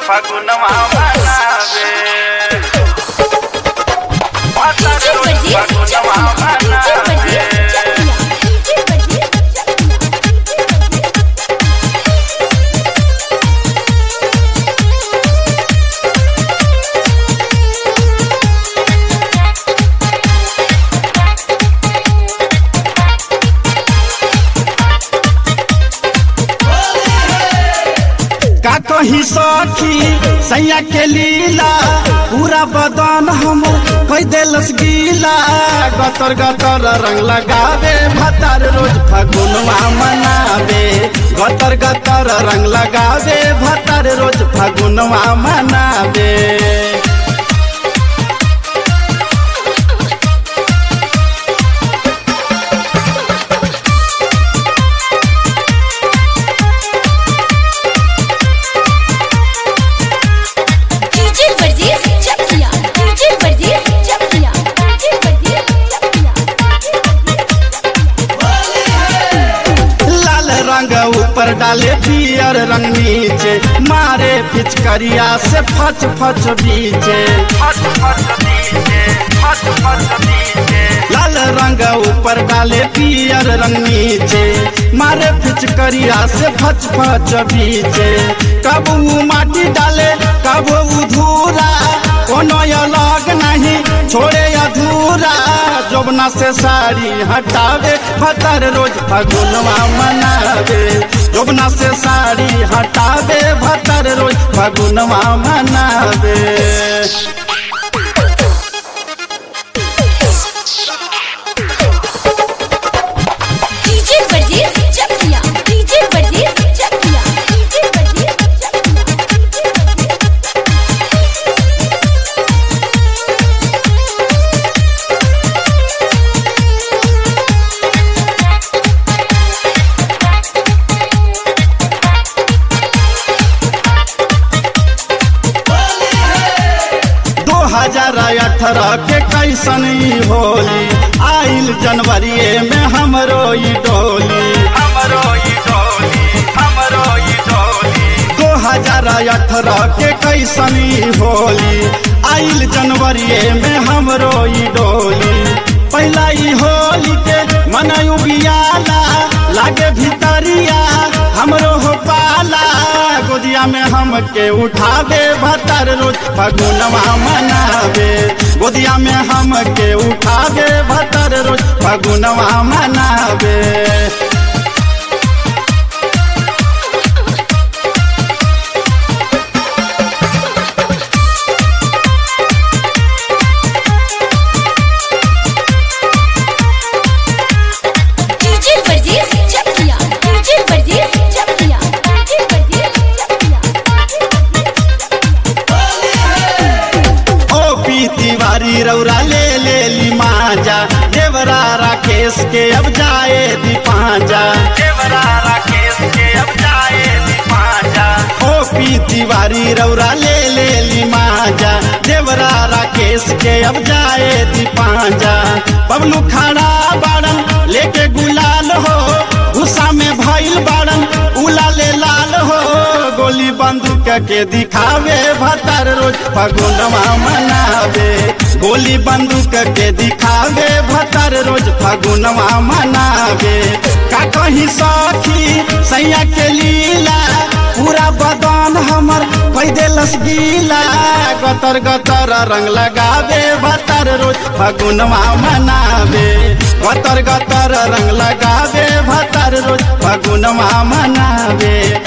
फगुनवा मनावे भतार डीजे रोज बजे फगुनवा डीजे बजे मनावे डीजे बजे का कही सखी सैया के लीला पूरा बदन हमर कई देलस गीला गतर गतर रंग लगावे भतार रोज फगुनवा मनावे गतर गतर रंग लगावे भतार रोज फगुनवा मनावे डीजे बजे चकिया डीजे बजे चकिया डीजे बजे चकिया लाल रंग ऊपर डाले पियर रंग नीचे मारे पिचकरिया से फच फच बीचे फट फट दीजे फट फट दीजे लाल रंग ऊपर डाले पियर रंग नीचे मारे पिचकरिया से फच फच बीचे कब ऊ माटी डाले कब ऊ धूरा कोनो अलग नहीं छोड़े अधूरा जोबना से साड़ी हटावे भतर रोज फगुनवा मनावे जोबना से साड़ी हटावे भतर रोज फगुनवा मनावे डीजे बजे चकिया डीजे बजे चकिया डीजे बजे चकिया दो हजार अठारह के कैसन ई होली आइल जनवरी में हमरो ई डोली हमरो ई डोली हमरो ई डोली दो हजार अठारह के कैसन ई होली आइल जनवरी में हमरो ई डोली पहला ई होली के मनयु बियाला लागे भितरिया हमरो हो पाला गोदिया में हमके उठावे भतर रोज फगुनवा मनावे गोदिया में हमके उठावे भतर रोज फगुनवा मनावे डीजे बजे चकिया डीजे बजे चकिया डीजे बजे चकिया ओ पी तिवारी रौरा ले ले ली माजा देवरा राकेश के अब जाए दीपाजा देवरा राकेश के अब जाए दीपाजा ओ पी तिवारी रौरा ले ले ली माजा देवरा राकेश के अब जाए दीपाजा बबलू खड़ा बाड़न लेके गुलाल हो गुस्सा में भइल बाड़न उला ले लाल हो गोली बंदूक के दिखावे भतर रोज फगुनवा मनावे गोली बंदूक के दिखावे भतर रोज फगुनवा मनावे का कहीं सखी सैया के लीला पूरा बदन हमर कई देलस गीला गतर गतर रंग लगावे भतर रोज फगुनवा मनावे गतर गतर रंग लगावे भतर रोज फगुनवा मनावे